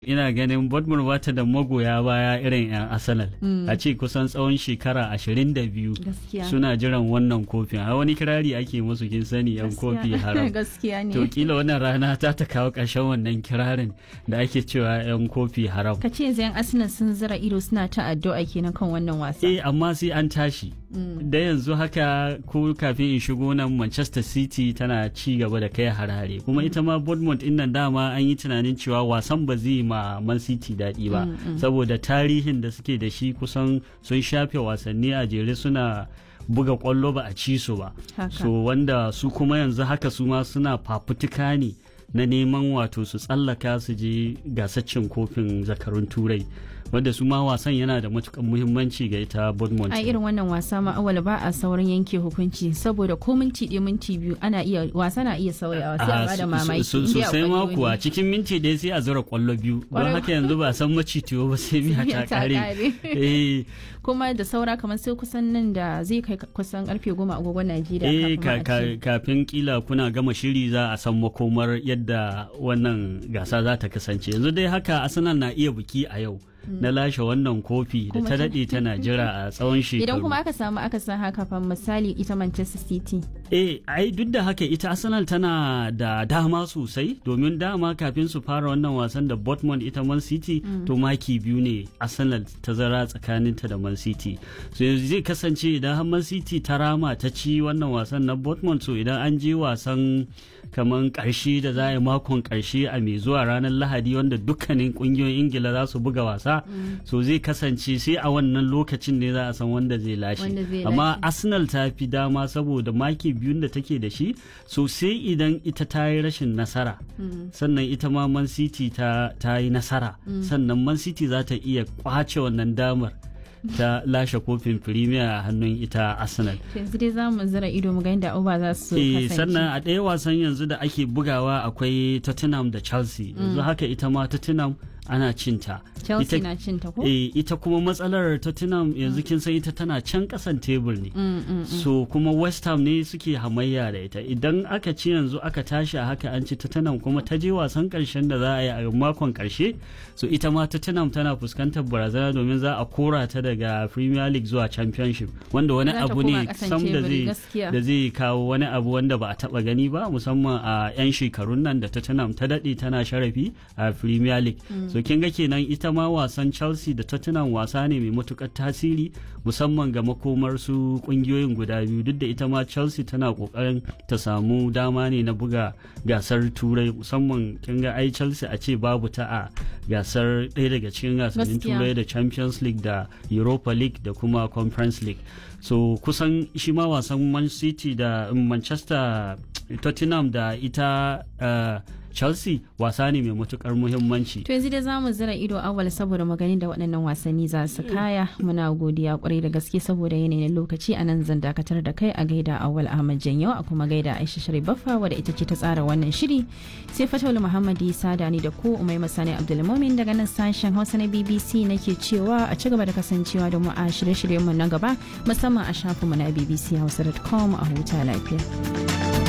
ina ganin Bournemouth bata da magoya baya irin 'yan Arsenal a ce kusan tsawon shekara 22 Gaskiya. suna jiran wannan kofin a wani kirari ake musu kin sani 'yan kofi haram Gaskiya ne. to kila wannan rana ta ta kawo ƙarshen wannan kirarin da ake cewa 'yan kofi haram Ka ce yanzu 'yan Arsenal sun zira ido suna ta addu'a kenan kan wannan wasa. eh amma sai an tashi da yanzu haka ko kafin in shigo nan Manchester City tana ci gaba da kai harare kuma ita ma Bournemouth din nan dama an yi tunanin cewa wasan ba zai ma Man City daɗi ba saboda tarihin da suke da shi kusan sun shafe wasanni a jere suna buga kwallo ba a ci su ba Haka. so wanda su kuma yanzu haka su ma suna fafutuka ne na neman wato su tsallaka su je gasar cin kofin zakarun turai wanda su ma wasan yana da matukan muhimmanci ga ita Bournemouth a irin wannan wasa ma awal ba a saurin yanke hukunci saboda ko minti ɗaya minti biyu ana iya wasa na iya sauyawa sai a Ah, bada so- mamaki so- in dai sosai akwai ma wani- kuwa cikin minti ɗaya sai a zura kwallo biyu don Kwarai haka yanzu ba a san macitiyo ba sai miya miya ta ta kare ƙare. eh kuma da saura kamar sai kusan nan da zai kai kusan karfe goma agogon eh Najeriya kafin ka- ma a ka- ce. kafin kila kuna gama shiri za a san makomar yadda wannan gasa za ta kasance yanzu dai haka arsenal na iya biki a yau na lashe wannan kofi da Kuma ta ta- daɗe tana jira a tsawon shekaru Idan kuma aka samu aka san haka fa misali ita Manchester City. Eh, ai duk da haka ita Arsenal tana da dama sosai domin dama kafin su fara wannan wasan da Dortmund ita Man City to maki biyu ne Arsenal ta zara tsakaninta da Man City. So yanzu zai kasance idan har Man City ta rama ta ci wannan wasan na Dortmund so idan an je wasan kaman karshe da za a yi makon karshe a mai zuwa ranar Lahadi wanda dukkanin kungiyoyin Ingila za su buga wasa so zai kasance sai a wannan lokacin ne za a san wanda zai lashe. Wanda zai Amma lashe. Arsenal ta fi dama saboda maki biyun da take da shi so sai idan ita ta yi rashin nasara sannan ita ma Man City ta, ta yi nasara sannan Man City za ta iya kwace wannan damar ta lashe kofin Premier a hannun ita Arsenal. To Yanzu dai za mu zira ido mu ga inda uba za su Eh, kasance. sannan a ɗaya wasan yanzu da ake bugawa akwai Tottenham da Chelsea yanzu haka ita ma Tottenham ana cinta. Chelsea Ita- na cin ta ko? Eh, ita kuma matsalar Tottenham yanzu kin san ita tana can kasan tebur ne. Mm, mm. So kuma West Ham ne suke hamayya da ita. Idan aka ci yanzu aka tashi a haka an ci Tottenham kuma ta je wasan karshen da za a yi a makon karshe. So ita ma Tottenham tana fuskantar barazana domin za a kora ta daga Premier League zuwa Championship wanda wani Za ta abu koma ne ƙasan sam da teburi, zai gaskiya. da zai kawo wani abu wanda ba a taba gani ba musamman a 'yan shekarun nan da Tottenham ta daɗe tana sharafi a Premier League. So kin ga kenan ita ma wasan Chelsea da Tottenham wasa ne mai matukar tasiri musamman ga makomar su kungiyoyin guda biyu duk da ita ma Chelsea tana kokarin ta samu dama ne na buga gasar Turai musamman kin ga ai Chelsea a ce babu ta a gasar ɗaya daga cikin gasannin Gaskiya. Turai da Champions League da Europa League da kuma Conference League. So kusan shi ma wasan Man City da um, Manchester Tottenham da ita uh, Chelsea wasa ne mai matukar muhimmanci. To yanzu dai za mu zira ido awal saboda maganin da waɗannan wasanni za su kaya muna godiya kwarai da gaske saboda yanayin lokaci a nan zan dakatar da kai a gaida awal Ahmad Janyo a kuma gaida Aisha Sharif Baffa wadda ita ce ta tsara wannan shiri sai Fatawul Muhammad Isa da ni da ku Umai Masani Abdulmumin daga nan sashen Hausa na BBC nake cewa a ci gaba da kasancewa da mu a shirye-shiryen mu na gaba musamman a shafinmu na bbchausa.com a huta lafiya.